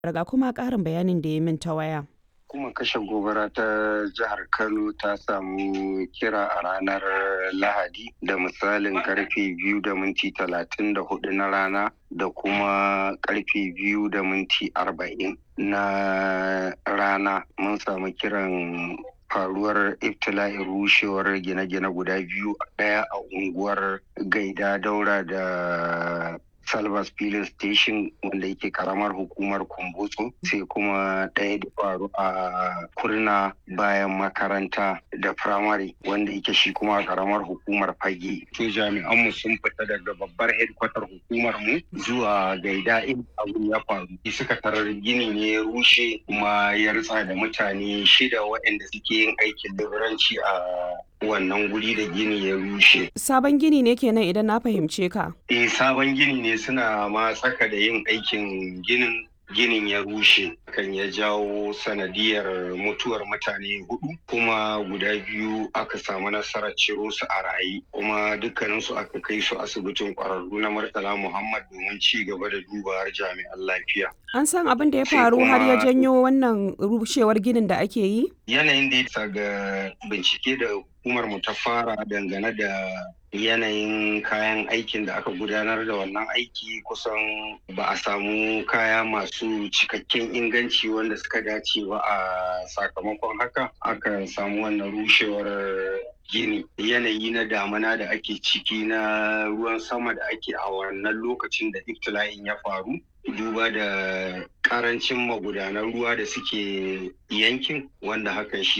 Ga kuma ƙarin bayanin da ya min ta waya. Hukumar kashe gobara ta jihar Kano ta samu kira a ranar Lahadi da misalin karfe biyu da minti talatin da hudu na rana da kuma karfe biyu da minti arba'in na rana mun samu kiran faruwar iftila'in rushewar gine-gine guda biyu ɗaya a unguwar gaida daura da Salvas Filin Station wanda yake karamar hukumar Kumbotso sai kuma ɗaya da faru a kurna bayan makaranta da firamare wanda yake shi kuma karamar hukumar fage. To jami'anmu sun fita daga babbar hedkwatar hukumar mu zuwa gaida in abu ya faru. Suka tarar gini ne ya rushe kuma ya ritsa da mutane shida waɗanda suke yin aikin leburanci a wannan guri da gini ya rushe. Sabon gini ne kenan idan na fahimce ka. Eh sabon gini ne suna ma tsaka da yin aikin ginin ginin ya rushe kan ya jawo sanadiyar mutuwar mutane hudu kuma guda biyu aka samu nasarar ciro su a raye kuma dukkaninsu aka kai su asibitin kwararru na murtala muhammad domin ci gaba da dubawar jami'an lafiya An san abin da ya faru har ya janyo wannan rushewar ginin da ake yi? yanayin da ya ga bincike da hukumar mu ta fara dangane da yanayin kayan aikin da aka gudanar da wannan aiki kusan ba a samu kaya masu cikakken inganci wanda suka dace ba a sakamakon haka aka samu wannan rushewar gini yanayi na damana da ake ciki na ruwan sama da ake a wannan lokacin da iftila'in ya faru duba da karancin magudanan ruwa da suke yankin wanda hakan shi